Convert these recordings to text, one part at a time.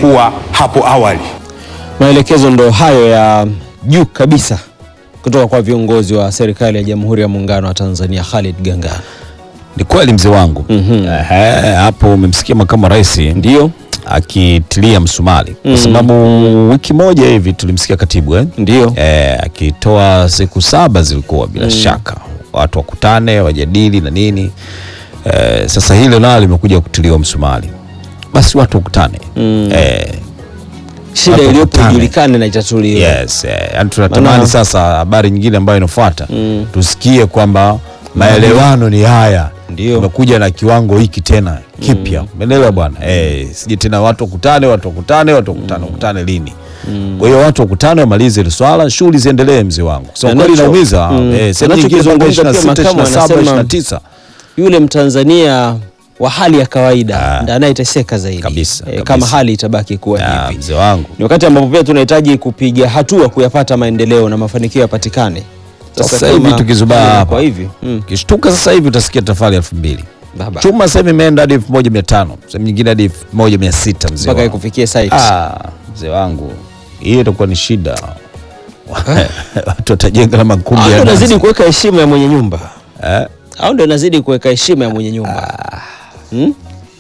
ilivyokuwa hapo awali. Maelekezo ndo hayo ya juu kabisa kutoka kwa viongozi wa serikali ya Jamhuri ya Muungano wa Tanzania, Khalid Gangana. Ni kweli mzee wangu. Mhm. Ehe, hapo umemsikia makamu wa rais Ndio, akitilia msumari kwa sababu wiki moja hivi tulimsikia katibu eh? ndio. Eh, akitoa siku saba zilikuwa bila shaka watu wakutane wajadili na nini eh, sasa hilo nalo limekuja kutiliwa msumari, basi watu wakutane eh, Shida Watu iliyopo wakutane. ijulikane na itatuliwe. yes, eh, yani tunatamani Maana- sasa habari nyingine ambayo inafuata tusikie kwamba maelewano ni haya Ndio. tumekuja na kiwango hiki tena kipya umeelewa bwana eh, sije tena watu wakutane watu wakutane watu wakutane wakutane lini kwa hiyo watu wakutane wamalize hili swala shughuli ziendelee mzee wangu so Na kweli nacho- inaumiza mm. eh, sehemu Nacho nyingine mpaka kizungumza pia 26 makamu 27 anasema- 29 Yule Mtanzania wa hali ya kawaida Ah. ndiye anayeteseka zaidi Kabisa, Eh, kabisa. kama hali itabaki kuwa Ah, hivi. mzee wangu Ni wakati ambapo pia tunahitaji kupiga hatua kuyapata maendeleo na mafanikio yapatikane. Sasa hivi kama tukizubaa hali hapa. kwa hivi mm. kishtuka sasa hivi utasikia tafari elfu mbili baba chuma sasa hivi imeenda hadi elfu moja mia tano sehemu nyingine hadi elfu moja mia sita mzee mpaka wangu. ikufikie site. Ah, mzee wangu hiyo itakuwa ni shida watu watajenga na makumbi Au ya ndio nazi. inazidi kuweka heshima ya mwenye nyumba Eh, au ndio inazidi kuweka heshima ya mwenye nyumba hmm?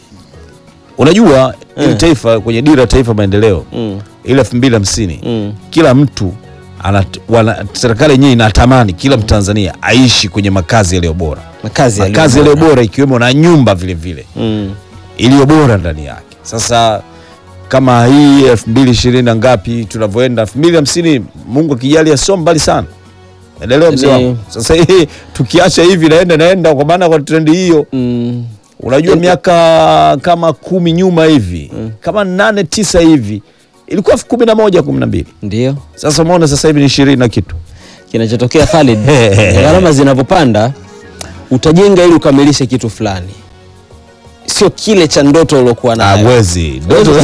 unajua ili Eh. taifa kwenye dira ya taifa maendeleo Mm. ile elfu mbili hamsini Mm. kila mtu ana, wana, serikali yenyewe inatamani kila mtanzania aishi kwenye makazi yaliyo bora makazi yaliyo makazi bora. yaliyo bora ikiwemo na nyumba vile vile mm. iliyo bora ndani yake. Sasa kama hii elfu mbili ishirini na ngapi tunavyoenda elfu mbili hamsini Mungu akijalia sio mbali sana, endelea mzee Ni- wangu. Sasa hii tukiacha hivi naenda naenda, kwa maana kwa trendi hiyo Mm. unajua miaka kama kumi nyuma hivi kama nane tisa hivi ilikuwa elfu kumi na moja kumi na mbili ndio sasa umeona sasa hivi ni ishirini na kitu kinachotokea Khalid, gharama zinavyopanda utajenga ili ukamilishe kitu fulani, sio kile cha ndoto uliokuwa nayo. mwezi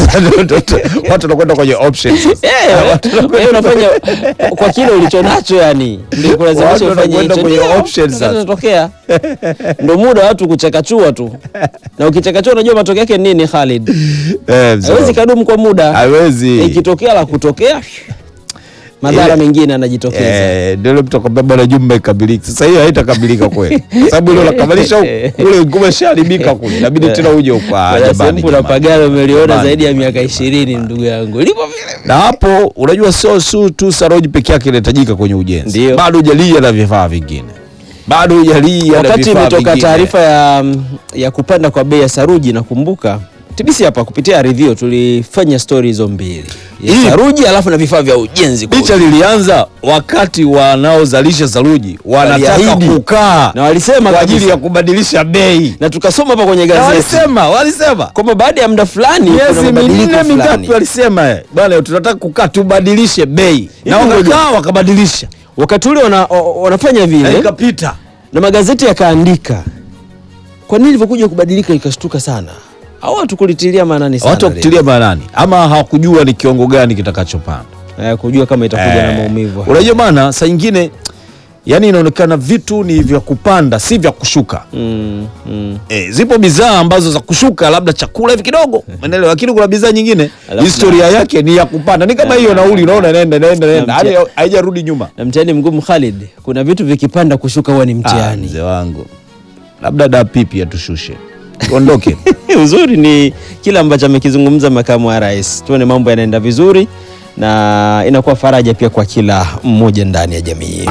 watu wanakwenda kwenye options sasa. Eh, wewe unafanya kwa kile ulicho nacho, yani ndio kulazimisha Watu ufanye wanakwenda hicho. kwenye Ndio, options sasa. kinachotokea. Ndio muda watu kuchakachua tu, na ukichakachua unajua matokeo yake ni nini Khalid? Eh, mzee Hawezi wangu. kadumu kwa muda, hawezi ikitokea la kutokea madhara Ile- mengine yanajitokeza. Eh, ndio ile mtu akwambia bwana jumba ikamiliki. Sasa hiyo haitakabilika kweli. Sababu ile unakamilisha huku, kule kumeshaharibika kule. Inabidi tena uje huko ah, Kuna jamani. sehemu kuna jamani. pagalo umeliona Jamani, zaidi ya jamani, miaka ishirini ndugu yangu, lipo vile Na hapo unajua sio su tu saruji peke yake inahitajika kwenye ujenzi. Ndio. Bado hujalia na vifaa vingine. Bado hujalia na wakati vifaa imetoka vingine. taarifa ya, ya kupanda kwa bei ya saruji, nakumbuka TBC hapa kupitia Aridhio tulifanya stori hizo mbili ya Hii- saruji alafu na vifaa vya ujenzi kwa Picha lilianza wakati wanaozalisha saruji wanataka Waliahidi. kukaa na walisema kwa ajili kabisa, ya kubadilisha bei. na tukasoma hapa kwenye Na gazeti walisema, walisema. kwamba baada ya muda fulani kuna miezi mabadiliko minne fulani. mitatu alisema eh, bwana tunataka kukaa tubadilishe bei na Hivi ngoja. wakakaa wakabadilisha Wakati ule wana, o- wanafanya na vile ikapita na magazeti yakaandika, kwa nini ilivyokuja kubadilika ikashtuka sana, au watu kulitilia maanani sana watu wakutilia maanani ama hawakujua ni kiwango gani kitakachopanda Eh, kujua kama itakuja na Eh, maumivu unajua maana saa nyingine yani inaonekana vitu ni vya kupanda si vya kushuka mm, mm. E, zipo bidhaa ambazo za kushuka labda chakula hivi kidogo umeelewa lakini kuna bidhaa nyingine Alafu historia yake ni ya kupanda ni kama hiyo nauli unaona inaenda inaenda inaenda hadi mtia- haijarudi nyuma na mtihani mgumu Khalid, kuna vitu vikipanda kushuka huwa ni Ah, mtihani. mzee wangu labda da pipi atushushe tuondoke Uzuri ni kile ambacho amekizungumza makamu wa rais, tuone mambo yanaenda vizuri na inakuwa faraja pia kwa kila mmoja ndani ya jamii.